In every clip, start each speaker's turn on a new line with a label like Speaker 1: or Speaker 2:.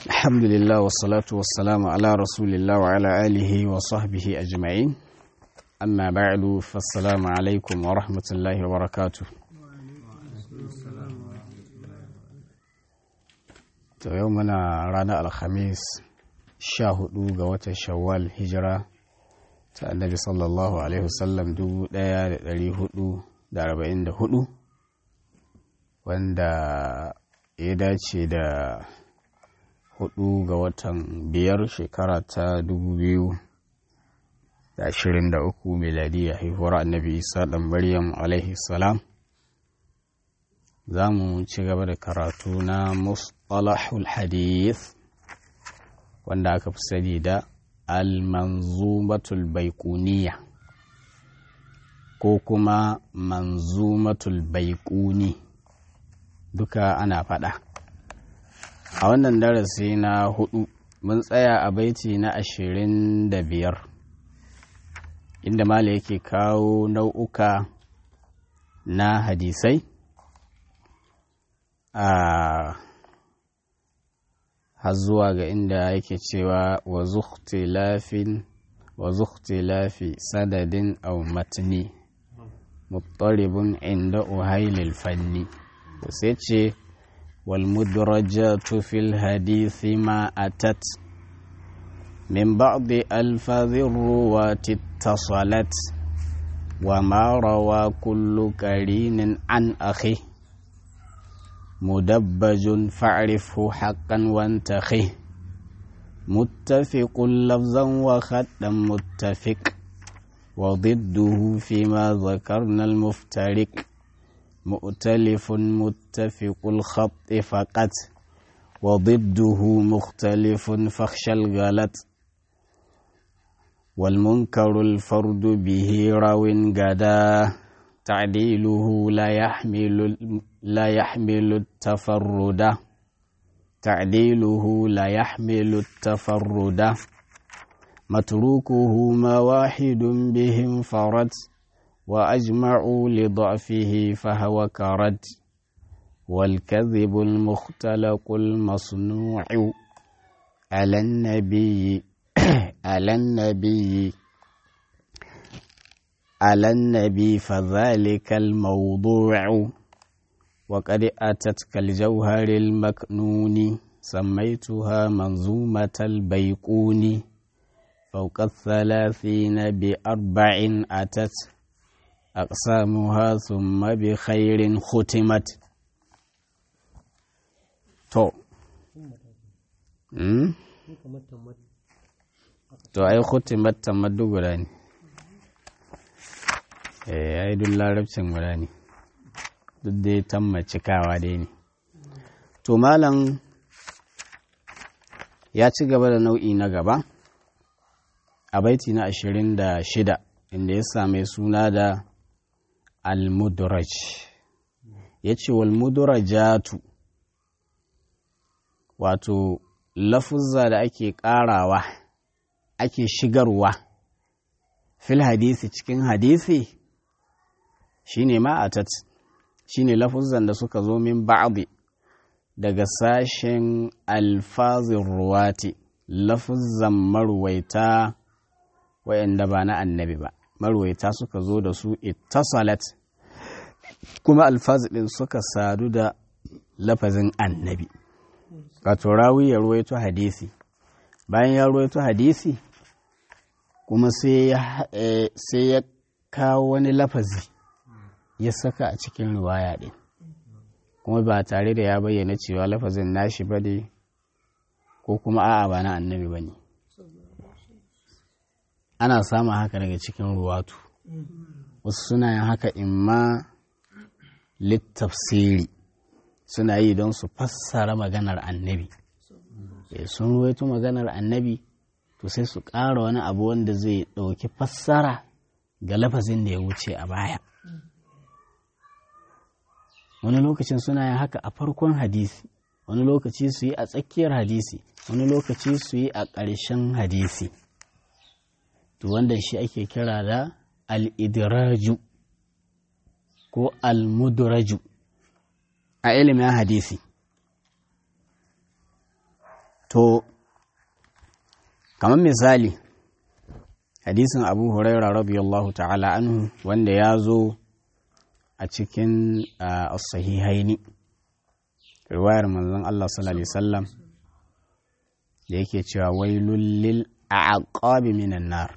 Speaker 1: الحمد لله والصلاة والسلام على رسول الله وعلى آله وصحبه أجمعين أما بعد فالسلام عليكم ورحمة الله وبركاته to yau muna ranar alhamis sha hudu ga watan shawwal hijira ta annabi sallallahu alaihi wasallam dubu daya da dari hudu da arba'in da hudu wanda ya dace da hudu ga watan biyar shekara ta dubu biyu da ashirin da uku miladiya haihuwar annabi isa dan maryam alaihi salam za mu ci gaba da karatu na mustalahul hadith wanda aka fi sani da al-manzumatul baikuniya ko kuma manzumatul baikuni duka ana faɗa a wannan darasi na hudu mun tsaya a baiti na ashirin da biyar inda mala yake kawo nau'uka na hadisai a har zuwa ga inda yake cewa wa zukhtilafin wa zukhtilafi sadadin aw matni muttaribun inda uhailil fanni to sai ce wal mudrajatu fil hadithi ma atat min ba'di alfazir ruwati ittasalat wa ma rawa kullu qarinin an akhi مدبج فاعرفه حقا وانتخه متفق لفظا وخطا متفق وضده فيما ذكرنا المفترق مؤتلف متفق الخط فقط وضده مختلف فاخشى الغلط والمنكر الفرد به راو غدا تعديله لا يحمل لا يحمل التفرد تعديله لا يحمل التفرد متروكه ما واحد به انفرد وأجمعوا لضعفه فهو كرد والكذب المختلق المصنوع على النبي على النبي على النبي فذلك الموضوع وقد أتت كالجوهر المكنون سميتها منظومة البيقون فوق الثلاثين بأربع أتت أقسامها ثم بخير ختمت تو to ai khutimat tamaddu guda ne eh ai duk larabcin guda ne duk dai tamma cikawa dai ne to malam ya ci gaba da nau'i na gaba a baiti na ashirin da shida inda ya same suna da almudraj ya ce walmudrajatu wato lafuzza da ake ƙarawa ake shigarwa fil hadisi cikin hadisi shine ma'atat shine lafuzan da suka zo min ba'di daga sashen alfazin ruwati lafuzan marwaita wayanda ba na annabi ba marwaita suka zo da su ittasalat kuma alfazi din suka sadu da lafazin annabi wato rawi ya ruwaito hadisi bayan ya ruwaito hadisi kuma sai ya kawo wani lafazi ya saka a cikin riwaya ɗin kuma ba tare da ya bayyana cewa lafazin nashi ba ne ko kuma a'a ba na annabi ba ne ana samun haka daga cikin ruwatu wasu suna yin haka imma littafsiri suna yi don su fassara maganar annabi sun ruwaito maganar annabi to sai su ƙara wani abu wanda zai ɗauki fassara ga lafazin da ya wuce a baya wani lokacin suna yin haka a farkon hadisi wani lokaci su yi a tsakiyar hadisi wani lokaci su yi a ƙarshen hadisi to wanda shi ake kira da al'idiraju ko almudraju a ilimin hadisi to kamar misali hadisin abu huraira radiyallahu ta'ala anhu wanda ya zo a cikin as-sahihaini riwayar manzon Allah sallallahu alaihi wasallam da yake cewa wailul lil a'qabi minan nar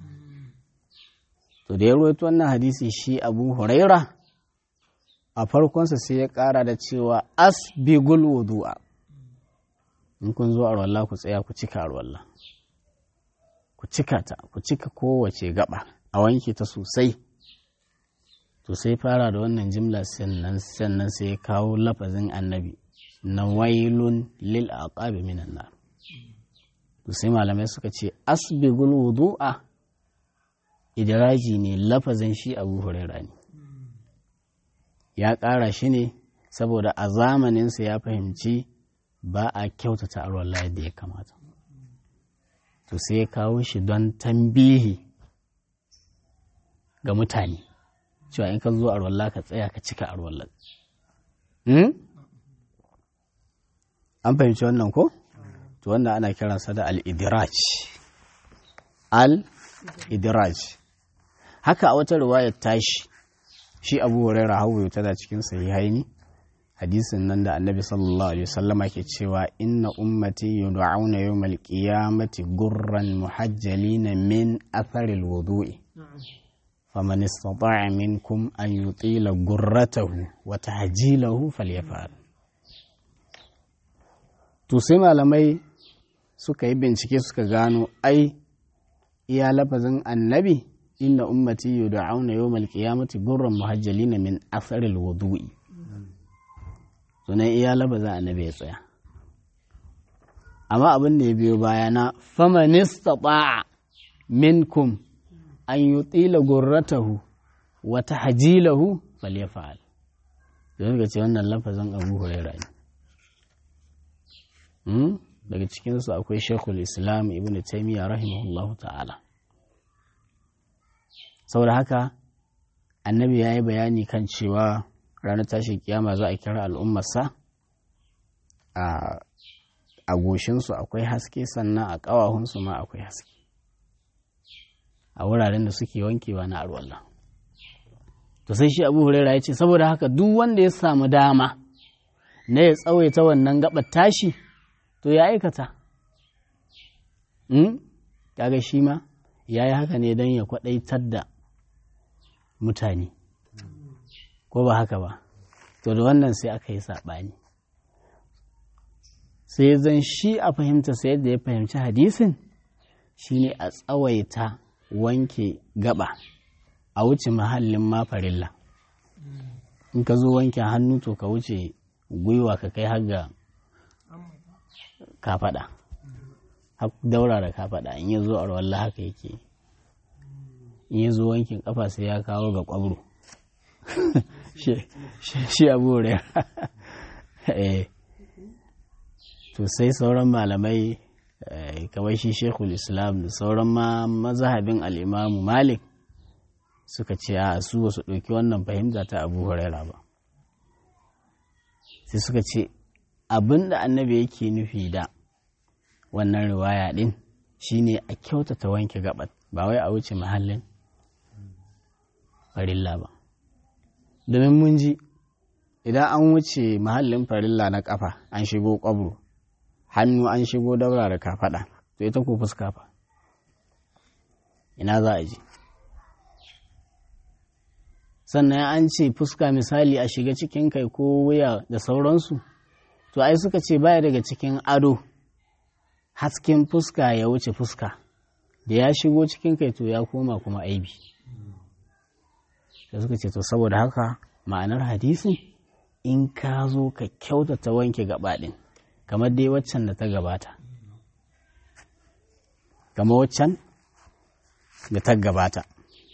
Speaker 1: to da ya rawaito wannan hadisi shi Abu Huraira a farkonsa sai ya kara da cewa asbigul wudu'a in kun zo a rawalla ku tsaya ku cika rawalla ku cika ta ku cika kowace gaba a wanke ta sosai to sai fara da wannan jimla sannan sannan sai ya kawo lafazin annabi na wailun lil aqabi minan nar to sai malamai suka ce asbigul wudu'a idraji ne lafazin shi abu huraira ne ya ƙara shi ne saboda a zamaninsa ya fahimci ba a kyautata arwallah yadda ya kamata to sai ya kawo shi don tambihi ga mutane cewa in ka zo arwallah ka tsaya ka cika arwallah an fahimci wannan ko? to wanda ana kiransa da al-idiraj al-idiraj haka a wata riwayar tashi shi abu huraira hawaye tana cikin sahihaini hadisin nan da annabi sallallahu alaihi wasallama ke cewa inna ummati yud'auna yawmal qiyamati gurran muhajjalina min athari al-wudu'i faman istata'a minkum an yutila gurratahu wa tahjilahu falyaf'al to sai malamai suka yi bincike suka gano ai iya lafazin annabi inna ummati yud'auna yawmal qiyamati gurran muhajjalina min athari al-wudu'i sunan iya lafazin annabi ya tsaya amma abin da ya biyo baya na faman istata'a minkum an yutila gurratahu wa tahjilahu falyaf'al don ga ce wannan lafazin Abu Hurairah ne daga cikinsu akwai shekul islam ibn taimiyya rahimahullahu ta'ala saboda haka annabi ya yi bayani kan cewa ranar tashin kiyama za a kira al'ummarsa a goshinsu akwai haske sannan a ƙawahunsu ma akwai haske a wuraren da suke wankewa na arwallah to sai shi abu huraira ya ce saboda haka duk wanda ya samu dama na ya tsawaita wannan gabar tashi to ya aikata kaga shi ma ya yi haka ne don ya kwaɗaitar da mutane ko ba haka ba to da wannan sai aka yi saɓani sai zan shi a fahimta sai yadda ya fahimci hadisin shine a tsawaita wanke gaba a wuce mahallin mafarilla in ka zo wanke hannu to ka wuce gwiwa ka kai har ga kafaɗa daura da kafaɗa in ya zo a rawar haka yake in ya zo wankin kafa sai ya kawo ga kwabro shi abu to sai sauran malamai kamar shi shekul islam da sauran ma mazahabin al'imamu malik suka ce a su wasu ɗauki wannan fahimta ta abu huraira ba sai suka ce abin da annabi yake nufi da wannan riwaya ɗin shine a kyautata wanke gabat ba wai a wuce mahallin farilla ba domin mun ji idan an wuce mahallin farilla na kafa an shigo kwabro hannu an shigo daura da kafaɗa to ita ko fuska fa ina za a je sannan an ce fuska misali a shiga cikin kai ko wuya da sauransu to ai suka ce baya daga cikin ado hasken fuska ya wuce fuska da ya shigo cikin kai to ya koma kuma aibi da suka ce to saboda haka ma'anar hadisin in ka zo ka kyautata wanke gabaɗin kamar dai waccan da ta gabata kamar waccan da ta gabata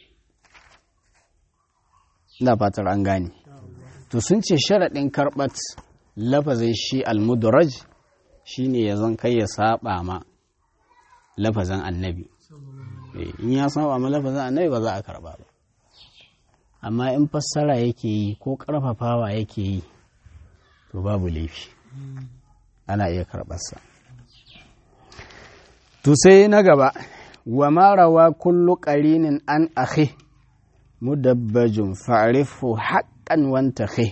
Speaker 1: ina fatar an gane to sun ce sharaɗin karɓat lafazin shi almudraj shi ne ya zan kai ya saba ma lafazin annabi in ya saba ma lafazin annabi ba za a karɓa ba amma in fassara yake yi ko ƙarfafawa yake yi to babu laifi ana iya karɓarsa to sai na gaba wa marawa kullu qarinin an akhi mudabbajun fa'rifu haqqan wanta khi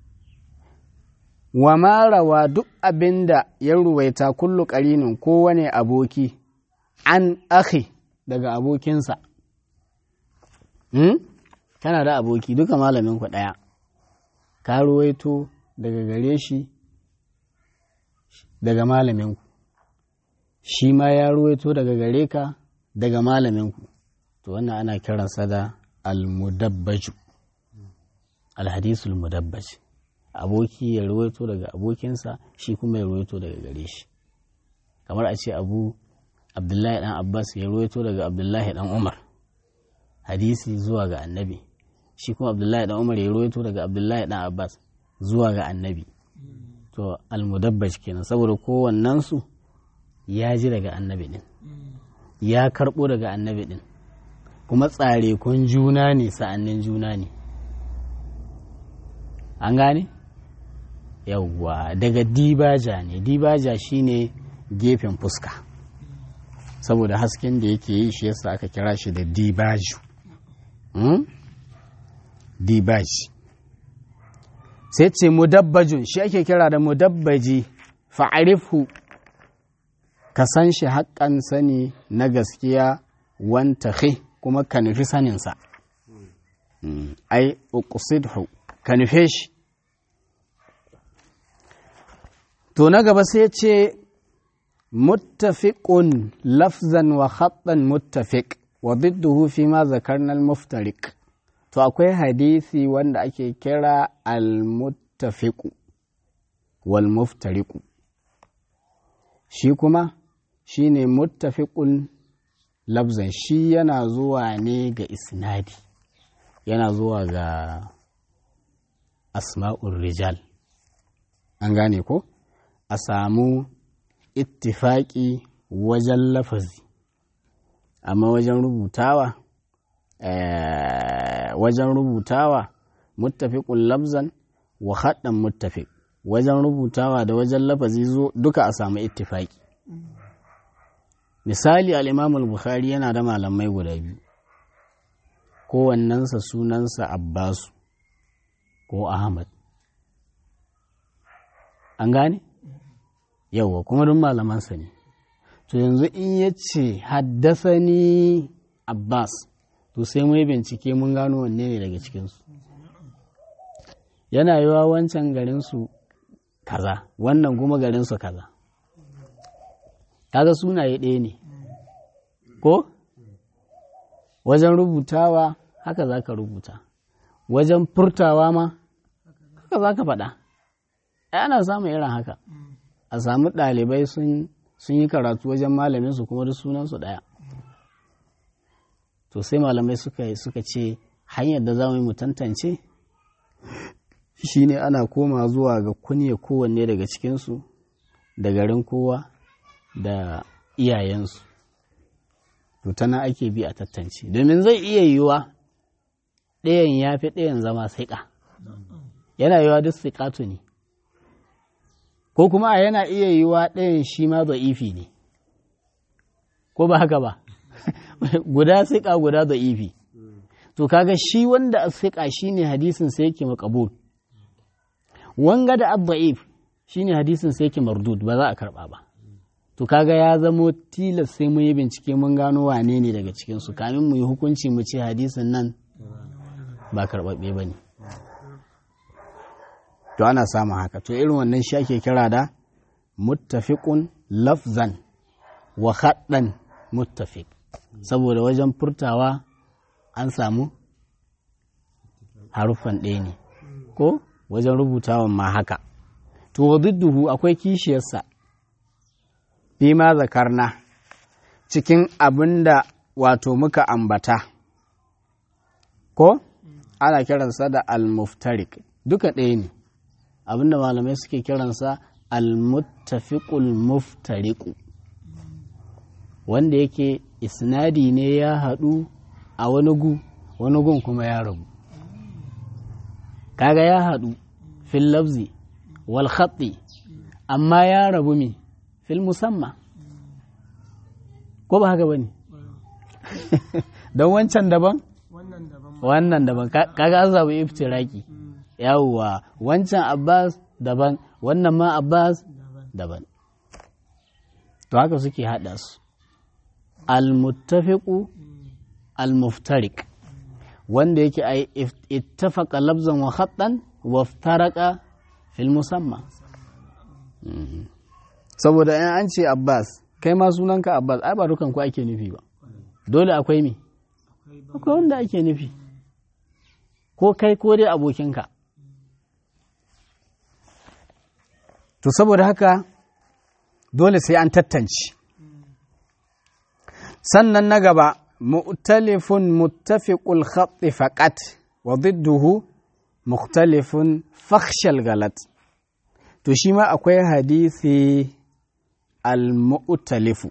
Speaker 1: wa marawa duk abinda ya ruwaita kullu qarinin kowane aboki an akhi daga abokinsa hmm? kana da aboki duka malamin ku ɗaya ka ruwaito daga gare shi daga malaminku shi ma ya ruwaito daga gare ka daga malaminku to wannan ana kiransa da almudabbaju alhadisul mudabbaj aboki ya ruwaito daga abokinsa shi kuma ya ruwaito daga gare shi kamar a ce abu abdullahi dan abbas ya ruwaito daga abdullahi dan umar hadisi zuwa ga annabi shi kuma abdullahi dan umar ya ruwaito daga abdullahi dan abbas zuwa ga annabi to almudabbaj kenan saboda kowannensu ya ji daga annabi din ya karɓo daga annabi din kuma tsare kun juna ne sa'annin juna ne an gane yawwa daga dibaja ne dibaja shine gefen fuska saboda hasken da yake yi shi yasa aka kira shi da dibaju hmm? dibaji sai ce mudabbajun shi ake kira da mudabbaji fa'arifu ka san shi haƙƙan sani na gaskiya wanta kuma ka nufi saninsa ai uqsidhu ka nufe shi to na gaba sai ce muttafiqun lafzan wa khattan muttafiq wa didduhu fi ma zakarna al-muftariq to akwai hadisi wanda ake kira al-muttafiqu wal muftariqu shi kuma shine muttafiqun lafzan shi yana zuwa ne ga isnadi yana zuwa ga asma'ur rijal an gane ko a samu ittifaki wajen lafazi amma wajen rubutawa wajen rubutawa muttafiqun lafzan wa haddan muttafiq wajen rubutawa da wajen lafazi zo duka a samu ittifaki misali al-imam al-bukhari yana da malamai guda biyu kowannensa sunansa abbasu ko ahmad an gane yauwa kuma duk malamansa ne to yanzu in ya ce haddasani abbas to sai mai bincike mun gano wanne ne daga cikinsu yana yiwa wancan garinsu kaza wannan kuma garinsu kaza kaga sunaye ɗaya ne ko wajen rubutawa haka za ka rubuta wajen furtawa ma haka za ka faɗa ana samun irin haka a samu ɗalibai sun yi karatu wajen malaminsu kuma duk sunansu ɗaya to sai malamai suka ce hanyar da za mu yi mu tantance shine ana koma zuwa ga kunya kowanne daga cikinsu da garin kowa da iyayensu to tana ake bi a tattance domin zai iya yiwuwa ɗayan ya fi ɗayan zama saiƙa yana yiwuwa duk siƙatu ne ko kuma a yana iya yiwuwa ɗayan shi ma ifi ne ko ba haka ba guda siƙa guda ifi to kaga shi wanda a siƙa shi ne hadisin sai yake makabul wanga da abba'if shi ne hadisin sai yake mardud ba za a karɓa ba to kaga ya zamo tilas sai mun yi bincike mun gano wane ne daga cikinsu kamin mu yi hukunci mu ce hadisin nan ba karɓaɓɓe ba ne to ana samun haka to irin wannan shi ake kira da muttafiqun lafzan wa haddan muttafiq saboda wajen furtawa an samu haruffan ɗaya ne ko wajen rubutawan ma haka to wadudduhu akwai kishiyarsa fi ma zakarna cikin abin da wato muka ambata ko ana kiransa da al-muftarik duka ɗaya ne abinda malamai suke kiransa al-muttafiqul muftariqu wanda yake isnadi ne ya haɗu a wani gu wani gun kuma ya rabu kaga ya haɗu fil lafzi wal khatti amma ya rabu mi fil musamma ko ba haka ba ne don wancan daban
Speaker 2: wannan daban
Speaker 1: wannan daban Ka- kaga an samu iftiraki yawwa wancan abbas daban wannan ma abbas
Speaker 2: daban
Speaker 1: daban to haka suke haɗa su al-muttafiqu al-muftariq wanda yake ai if- ittafaqa labzan wa khattan wa iftaraqa fil musamma Mhm. saboda in an ce abbas kai ma sunanka abbas ai ba dukan ku ake nufi ba dole akwai me
Speaker 2: akwai ban
Speaker 1: akwai wanda ake nufi ko kai ko dai abokinka to saboda haka dole sai an tattance sannan na gaba mu'talifun muttafiqul khatti faqat wa didduhu mukhtalifun fakhshal galat to shi ma akwai hadisi al-mu'talifu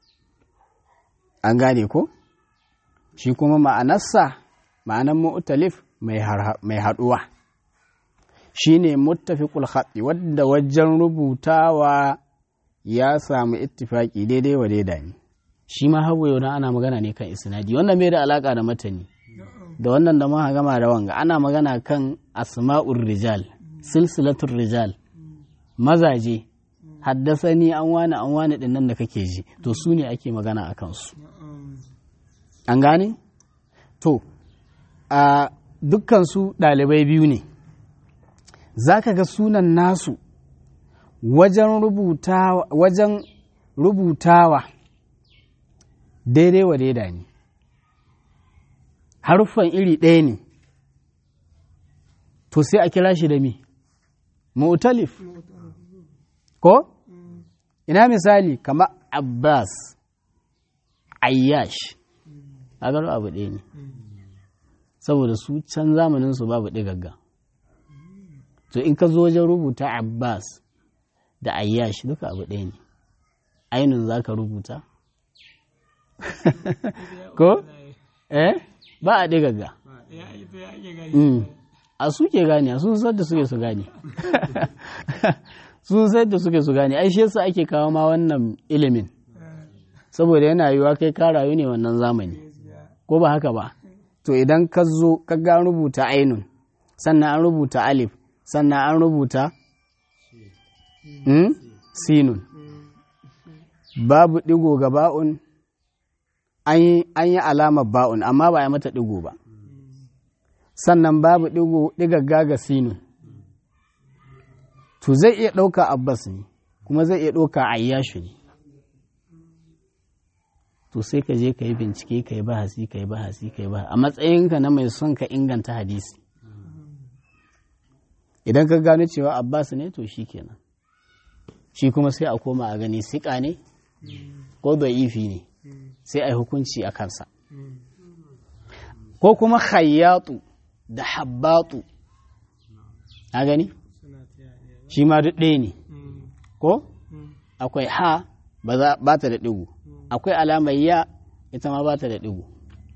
Speaker 1: an gane ko shi kuma ma'anarsa ma'anar mu'talif mai har- mai haɗuwa shi ne muttafiqul khatti wadda wajen rubutawa ya samu ittifaki daidai wa daida ne shi ma hawa yau ana magana ne kan isnadi wannan bai da alaka da matani da wannan da muka gama da wanga ana magana kan asma'ur rijal silsilatul rijal mazaje haddasani an wani an wani din nan da kake ji to su ne ake magana a kansu an gane to a dukkansu ɗalibai biyu ne za ka ga sunan nasu wajen rubutawa, wajen rubutawa daidai wa daida ne haruffan iri ɗaya ne to sai a kira shi da mi mu'talif ko ina misali kamar abbas ayyash a gano abu ɗaya ne saboda su can zamaninsu babu ɗigagga to in ka zo wajen rubuta abbas da ayyash duka abu ɗaya ne ainun za ka rubuta ko eh ba a ɗigagga
Speaker 2: ya ita ya ake gani
Speaker 1: Mm. a suke gane sun san da suke su gane sun san da suke su gane ai shi yasa ake kawo ma wannan ilimin saboda yana yiwuwa kai ka rayu ne wannan zamani ko ba haka ba to idan ka zo ka ga an rubuta ainun sannan an rubuta alif sannan an rubuta mm? sinun babu digo ga ba'un an yi- an yi alamar ba'un amma ba a yi mata digo ba sannan babu digo digagga ga sinun to zai iya ɗauka abbas ne kuma zai iya ɗauka ayyashu ne to sai ka je ka yi bincike ka yi bahasi ka yi bahasi ka yi bahasi a matsayinka na mai son ka inganta hadisi idan ka gano cewa abbas ne to shi kenan shi kuma sai a koma a gani siƙa ne ko ifi ne sai a yi hukunci a kansa ko kuma khayyatu da habbatu a gani
Speaker 2: suna ta yaya
Speaker 1: shi ma duk ɗaya ne ko akwai ha ba za- ba ta da ɗigo akwai alamar ya ita ma ba ta da ɗigo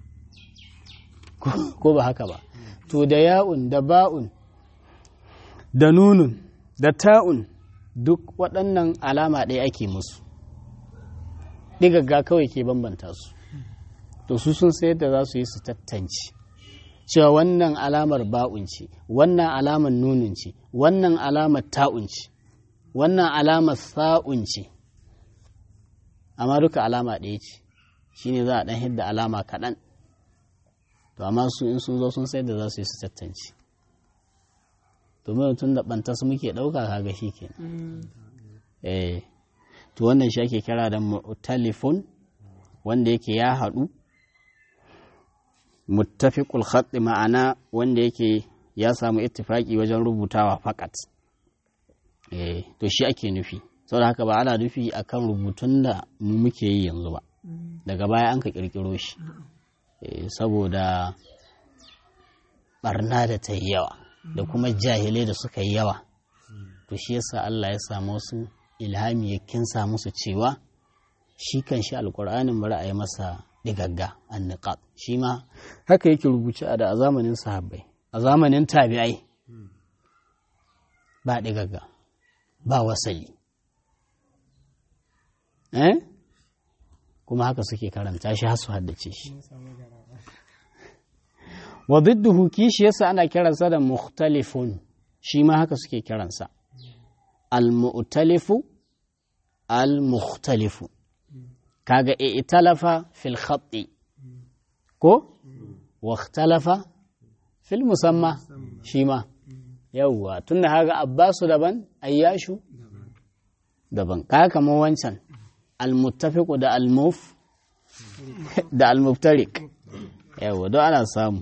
Speaker 1: Ko- ko ba haka ba to da ya'un da ba'un da nunun da ta'un duk waɗannan alama ɗaya ake musu ɗigagga kawai ke bambanta su to su sun sayar da za su yi su tantance cewa wannan alamar ba'un ce wannan alamar nunun ce wannan alamar ta'un ce wannan alamar sa'un ce amma duka alama ɗaya ce shine za a ɗan hidda alama kaɗan to amma su in sun zo sun sai da za su yi su tattance domin tun da ɓanta su muke ɗauka kaga shi ke eh to wannan shi ake kira da mu'talifun wanda yake ya haɗu muttafiqul khatt ma'ana wanda yake ya samu ittifaki wajen rubutawa fakat eh to shi ake nufi saboda haka ba ana nufi akan rubutun da mu muke yi yanzu ba daga baya an ka kirkiro shi eh saboda barna da ta yi yawa da kuma jahilai da suka yi yawa to shi yasa Allah ya samu su ilhami ya kinsa musu cewa shi kan shi alkur'anin bari a yi masa digagga anniqat shi ma haka yake rubuce a da a zamanin sahabbai a zamanin tabi'ai ba digagga ba wasali eh kuma haka suke karanta shi har su haddace shi
Speaker 2: mun samu garaba
Speaker 1: wa didduhu kishiyarsa ana kiransa da mukhtalifun shi ma haka suke kiransa al-mu'talifu al-mukhtalifu kaga i'talafa fil khatti ko wa ikhtalafa fil musamma shi ma yawwa tunda haga abbasu daban ayyashu daban kaga kamar wancan al-muttafiqu da al-muf da al-muftariq yawwa don ana samu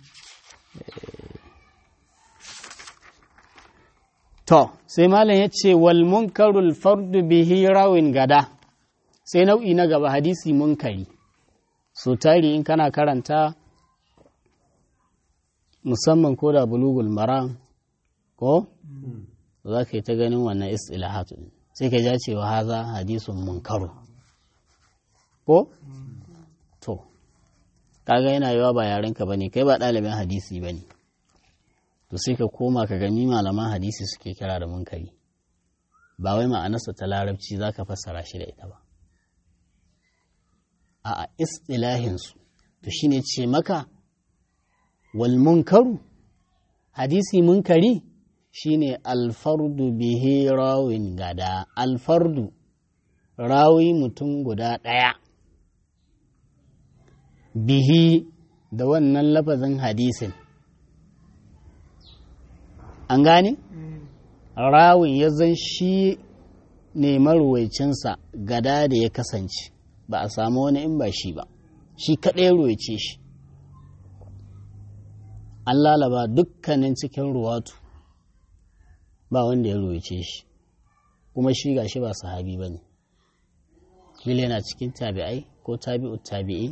Speaker 1: To, sai Malam ya ce, wal munkarul fardu bihi rawin gada, sai nau'i na gaba hadisi munkari. So tari in kana karanta musamman ko da bulugul maram ko? Za ka yi ta ganin wannan istilahatu ɗin. Sai ka ja cewa haza hadisun munkaru. Ko? To, kaga yana yawa ba yarenka ba ne, kai ba ɗalibin hadisi ba ne. to sai ka koma ka gani malaman hadisi suke kira da munkari ba wai ma'anarsa ta larabci za ka fassara shi da ita ba a istilahinsu to shine ce maka wal munkaru hadisi munkari shine alfardu bihi rawin gada alfardu rawi mutum guda ɗaya bihi da wannan lafazin hadisin an gane? rawin ya zan shi ne maruwaicinsa gada da ya kasance ba a samu wani in ba shi ba shi kaɗai ruwaice shi an lalaba dukkanin cikin ruwatu ba wanda ya ruwaice shi kuma shi ga shi ba sahabi ba ne kila yana cikin tabi'ai ko tabi'ut tabi'i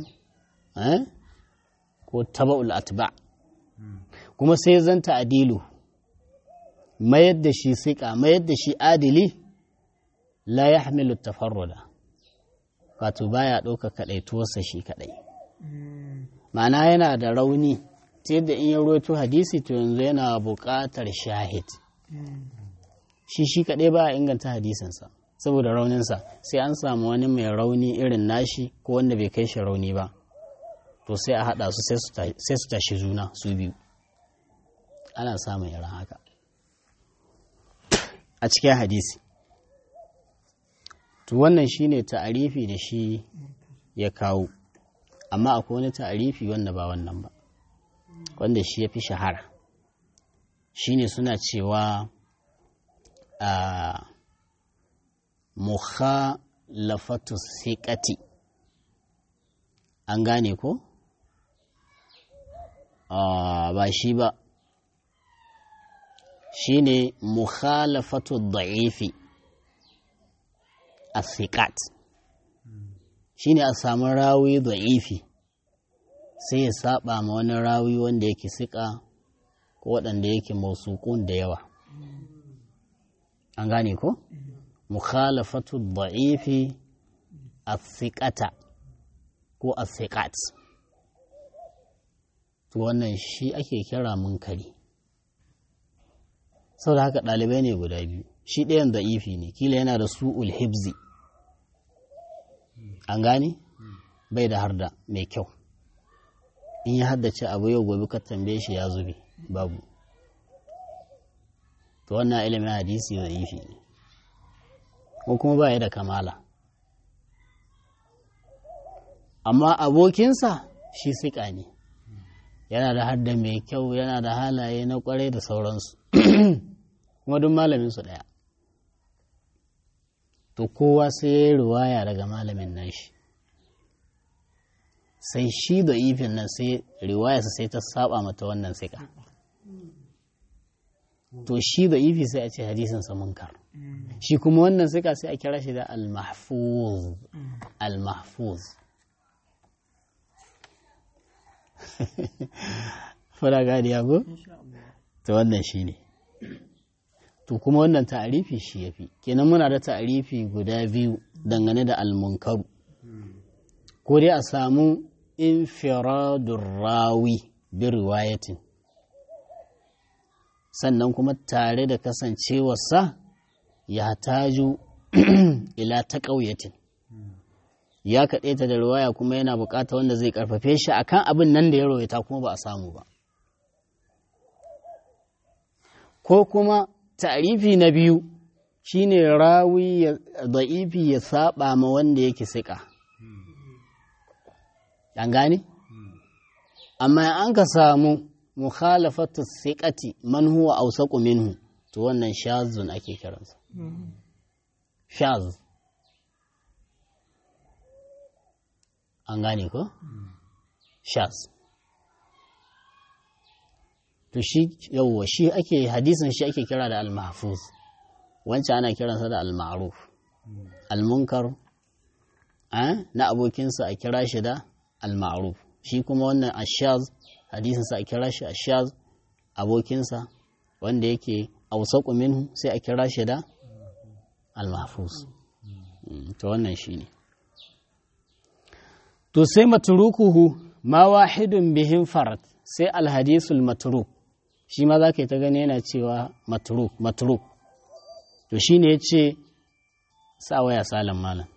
Speaker 1: ko taba'ul atba kuma sai zanta adilu mayar da shi siƙa mayar da shi adili la ya hamilu tafarruda wato baya ɗauka kaɗaituwarsa shi kaɗai ma'ana yana da rauni ta yadda in ya roto hadisi to yanzu yana buƙatar shahid shi shi kaɗai ba a inganta hadisinsa saboda rauninsa sai an samu wani mai rauni irin nashi ko wanda bai kai shi rauni ba to sai a haɗa su sai su tashi juna su biyu ana samun irin haka a cikin hadisi to wannan shine ta'arifi da shi ya kawo amma akwai wani ta'arifi wanda ba wannan ba wanda shi ya fi shahara shine suna cewa a mukhalafatu siqati an gane ko ba shi ba shine mukhalafatu da'ifi as-siqat shine a samu rawi da'ifi sai ya saba ma wani rawi wanda yake siƙa ko waɗanda yake mausuƙun da yawa an gane ko mukhalafatu da'ifi as-siqata ko as-siqat to wannan shi ake kira munkari sau da haka ɗalibai ne guda biyu shi ɗayan da'ifi ne kila yana da su'ul hibzi an gane bai da harda mai kyau in ya haddace abu yau gobe ka tambaye shi ya zube babu to wannan ilimin hadisi da'ifi ne ko kuma ba ya da kamala amma abokinsa shi siƙa ne yana da hadda mai kyau yana da halaye na kwarai da sauransu kuma duk malamin su ɗaya to kowa sai ya yi ruwaya daga malamin nashi sai shi da ifin nan sai riwayarsa sai ta saba mata wannan sika to shi da ifi sai a ce hadisinsa munkar shi kuma wannan sika sai a kira shi da al-mahfuz al-mahfuz fara gadi ya go? ta wannan shi ne to kuma wannan ta'arifi shi ya fi kenan muna da ta'arifi guda biyu dangane da almunkaru ko dai a samu infiradun rawi bi riwayatin sannan kuma tare da kasancewarsa ya taju ila ta ƙauyatin ya kaɗe ta da riwaya kuma yana buƙata wanda zai ƙarfafe shi akan abin nan da ya rawaita kuma ba a samu ba ko kuma ta'rifi na biyu shine rawi ya da'ifi ya saba ma wanda yake siƙa an gane amma an ka samu mukhalafatu siqati man huwa awsaqu minhu to wannan shazun ake kiransa shaz an gane ko shaz to shi yawwa shi ake hadisin shi ake kira da al-mahfuz wancan ana kiransa da al-ma'ruf al-munkar na abokinsa a kira shi da al-ma'ruf shi kuma wannan ashaz hadisinsa a kira shi ashaz abokinsa wanda yake ausaku minhu sai a kira shi da al-mahfuz to wannan shine to sai matrukuhu ma wahidun bihin farat sai al-hadisul matruk shi ma za ka yi ta gani yana cewa matruk matruk to shi ne ya ce sa waya salin malam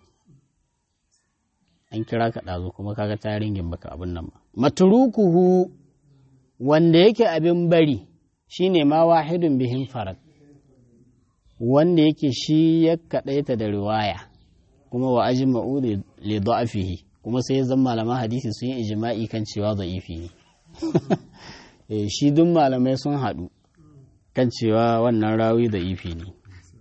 Speaker 1: an kira ka ɗazu kuma kaga taringin baka abin nan ba matrukuhu wanda yake abin bari shi ne ma wahidun bihin farad wanda yake shi ya kaɗaita da riwaya kuma wa ajin ma'udi li da'afihi kuma sai ya zama malaman hadisi sun yi ijima'i kan cewa da'ifi ne shi duk malamai sun haɗu kan cewa wannan rawi da ifi ne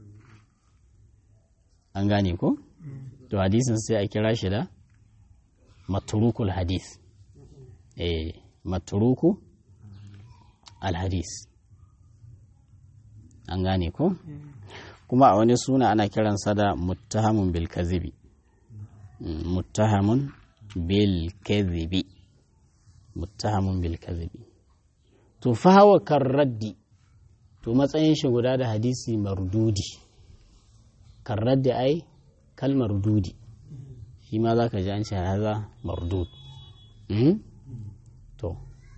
Speaker 1: an gane ko? to hadisin sai a kira shi da maturukul hadis eh maturuku alhadis an gane ko? kuma a wani suna ana kiransa da muttahamun bil kazibi muttahamun bil kazibi muttahamun bil kazibi to fahawa kan raddi to matsayin shi guda da hadisi mardudi kan raddi ai kalmar dudi shi ma za ka ji an ce haza mardud to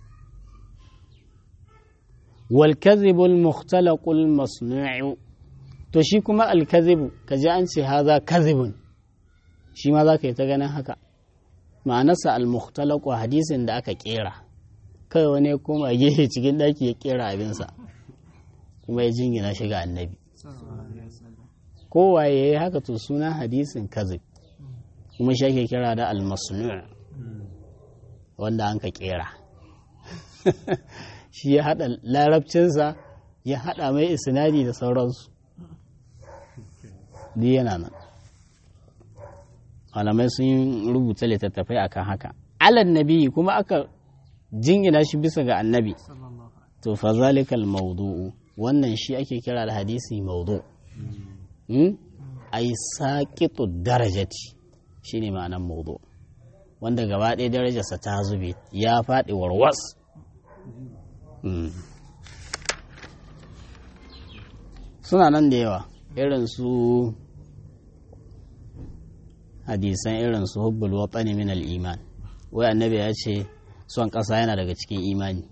Speaker 1: wal kazibul mukhtalaqul masnu'u to shi kuma al kazibu ka ji an ce haza kazibun shi ma za ka yi ta ganin haka ma'anarsa al mukhtalaqu hadisin da aka kera kai wani ya koma gefe cikin ɗaki ya kera abinsa kuma ya jingina shi ga annabi kowa ya yi haka to suna hadisin kazib kuma shi ake kira da almasnu wanda an ka kera shi ya haɗa larabcinsa ya haɗa mai isnadi da sauransu duk yana nan malamai sun rubuta littattafai akan haka alan nabi kuma aka jingina shi bisa ga annabi to fa zalikal mawdu'u wannan shi ake kira da hadisi mawdu hmm? ai saqitu darajati shine ma'anar mawdu wanda gaba ɗaya darajarsa ta zube ya faɗi warwas suna nan da yawa irin su hadisan irin su hubbul watsani min al-iman wai annabi ya ce son ƙasa yana daga cikin imani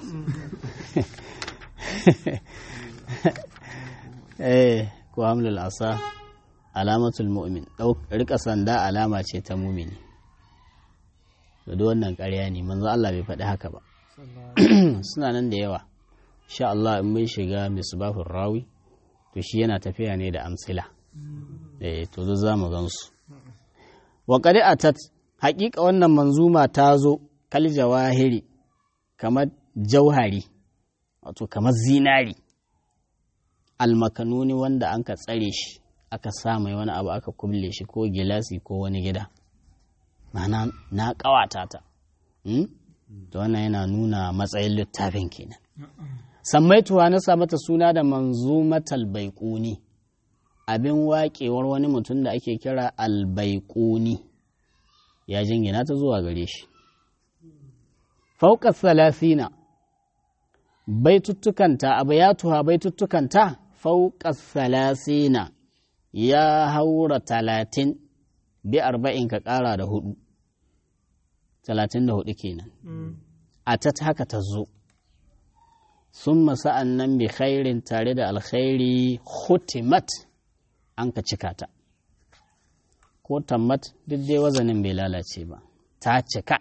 Speaker 1: eh ko hamlul asa alamatul mu'min rika sanda alama ce ta mumini da duk wannan ƙarya ne manzo Allah bai faɗi haka ba suna nan da yawa sha Allah in mun shiga misbahur rawi to shi yana tafiya ne da amsila eh to zo za mu gansu wa qad atat haƙiƙa wannan manzuma ta zo kal jawahiri kamar jauhari wato kamar zinari almakanuni wanda an ka tsare shi aka sa mai wani abu aka kulle shi ko gilasi ko wani gida mana na ƙawata ta to wannan yana nuna matsayin littafin kenan sammaituwa na sa mata suna da manzumatal baiƙuni abin waƙewar wani mutum da ake kira albaiƙuni ya jingina ta zuwa gare shi fauƙar salasina baituttukanta abayatuha baituttukanta fauƙar salasina ya haura talatin bi arba'in ka ƙara da hudu talatin da hudu kenan a ta haka ta zo sun masa'an nan bi khairin tare da alkhairi hutimat an ka cika ta ko tammat duk dai wazanin bai lalace ba ta cika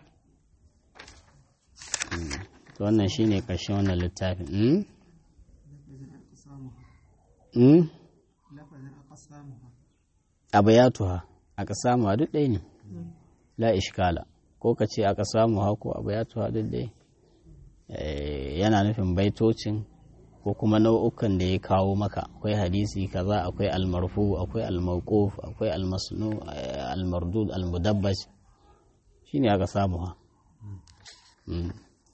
Speaker 1: Mm. to wannan shine ƙarshen wannan littafin Mm? Mm? abayatuha aka samu a duk ɗaya ne la ishkala ko ka ce aka samu ha ko abayatuha duk ɗaya Eh, yana nufin baitocin ko kuma nau'ukan da ya kawo maka akwai hadisi kaza akwai almarfu akwai almauquf akwai almasnu eh, almardud almudabbaj shine aka samu ha Mm.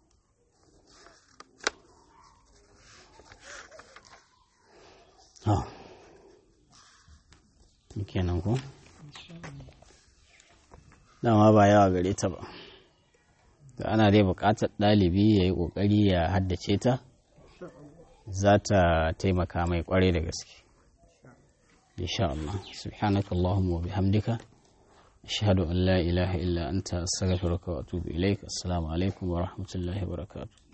Speaker 1: Ah. kenan ko dama ba yawa gare ta ba da ana dai buƙatar ɗalibi ya yi ƙoƙari ya haddace ta za ta taimaka mai ƙwarai da gaske insha Allah subhanaka Allahumma wa bihamdika ashhadu an la ilaha illa anta astaghfiruka wa atubu ilaik assalamu alaikum wa rahmatullahi wa barakatuh